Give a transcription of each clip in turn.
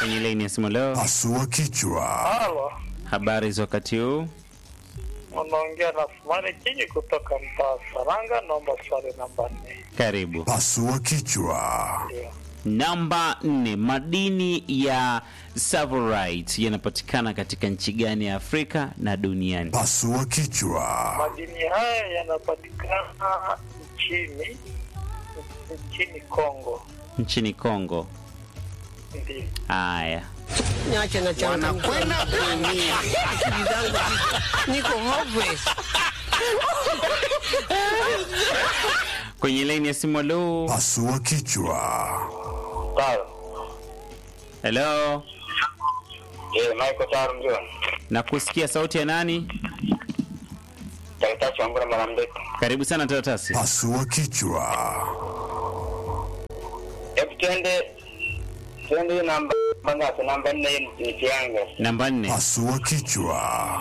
kwenye laini ya simu leo. Pasua kichwa. Halo, Habari za wakati huu? unaongea na Sumani Kinyi kutoka mtaa Saranga. Naomba swali namba nne. Karibu. Pasua kichwa. Ndio. Namba nne, madini ya Savorite yanapatikana katika nchi gani ya Afrika na duniani? Pasua kichwa. Madini haya yanapatikana nchini nchini Kongo. Nchini Kongo. Ndio. Haya, Niache na changamoto. Wanakwenda kuumia. Akili zangu ziko- niko hopeless. kwenye laini ya simu leo. Pasua kichwa. Sawa. Hello, Eh, Michael Taro ndio. na kusikia sauti ya nani? Daktari wangu na mara mrefu. Karibu sana Taratasi. Pasua kichwa. Hebu twende twende namba ngapi? Namba nne ni kianga. Namba nne, Pasua kichwa.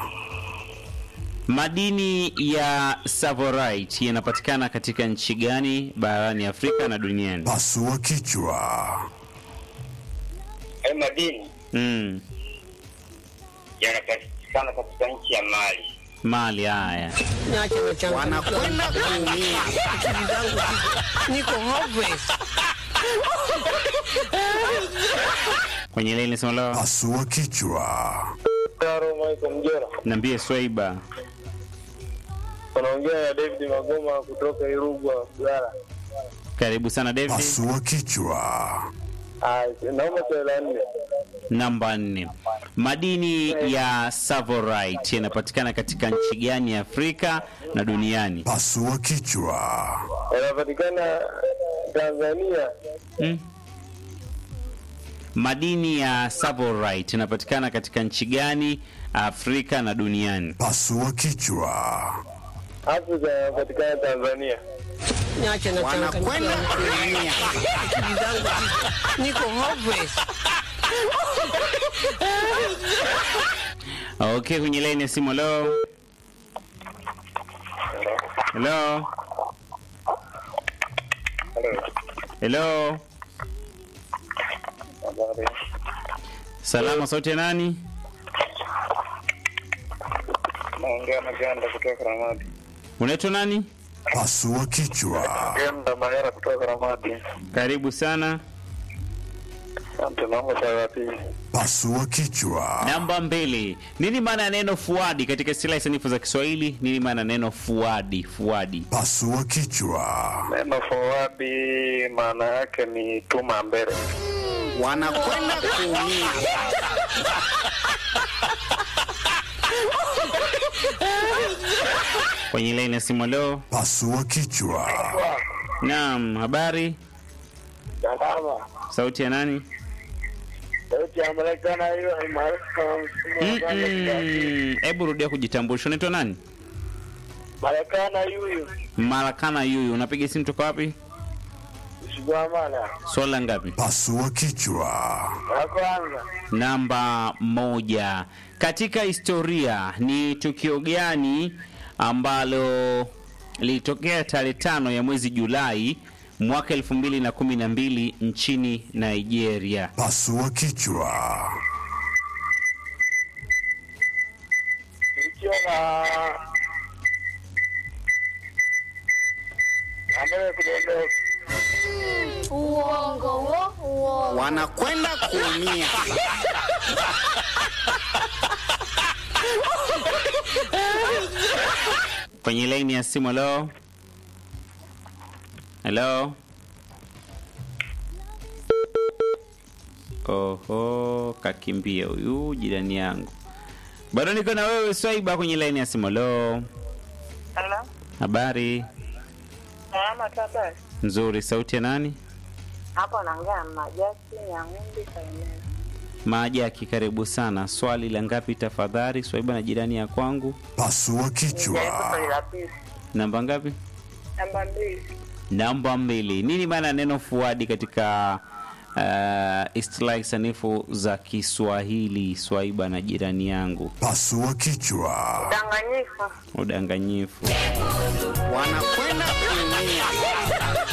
madini ya Savorite yanapatikana katika nchi gani barani Afrika na duniani? Pasua kichwa. Hayo madini Mm, yanapatikana katika nchi ya Mali. Mali. Haya, Niache na changamoto. Wanakwenda kuumia. Akili zangu ziko- niko hopeless. kwenye laini ya simu leo. Pasua kichwa. Taro Michael Mjera. Niambie Swaiba. Unaongea na David Magoma kutoka Irugwa, Gara. Karibu sana David. Pasua kichwa. Ah, naomba swali la nne. Namba nne, madini ya Savorite yanapatikana katika nchi gani ya Afrika na duniani? Pasua kichwa. Yanapatikana Tanzania. Mm. Madini ya Savorite yanapatikana katika nchi gani Afrika na duniani? Pasua kichwa. Afrika yanapatikana Tanzania. Niache na changamoto. Wanakwenda kuumia. Akili zangu ziko- niko hopeless. Okay, kwenye laini ya simu leo. Hello. Hello. Habari. Salama, sauti ya nani? Naongea na Ganda kutoka Ramadi. Unaitwa nani? Pasua kichwa. Ganda Mayara kutoka Ramadi. Karibu sana. Asante, naomba swali la pili. Pasua kichwa. Namba mbili, nini maana ya neno fuadi katika istilahi sanifu za Kiswahili? Nini maana ya neno fuadi? Fuadi. Pasua kichwa. Neno forward maana yake ni tuma mbele. Wanakwenda kuumia. Kwenye laini ya simu leo. Pasua kichwa. Naam, habari? Salama. Sauti ya nani? Sauti ya Marekani hiyo ni Mm-mm. Hebu rudia kujitambulisha. Unaitwa nani? Marekani huyu. Marakana Yuyu. Unapiga simu toka wapi? Shigamana. Swala ngapi? Pasua kichwa. La kwanza. Namba moja. Katika historia ni tukio gani ambalo lilitokea tarehe tano ya mwezi Julai mwaka elfu mbili na kumi na mbili nchini Nigeria? Pasua kichwa. Ikiwa na Ambaye kudondoka. Uongo wo, uongo. Wanakwenda kuumia. Kwenye laini ya simu, halo halo. Oho, kakimbia huyu jirani yangu. Bado niko na wewe Swaiba kwenye laini ya simu. Halo, Halo, habari salama tu habari. nzuri. Sauti ya nani? Hapo naongea na Majasi ya Ng'umbi Kaimera. Majaki, karibu sana. Swali la ngapi tafadhali? Swaiba na jirani ya kwangu. Pasua Nijaribu kichwa. swali la pili. Namba ngapi? Namba mbili. Namba mbili. Nini maana ya neno fuadi katika uh, istilahi sanifu za Kiswahili? Swaiba na jirani yangu. Pasua kichwa. Danganyifu. Udanganyifu. Wanakwenda kuumia.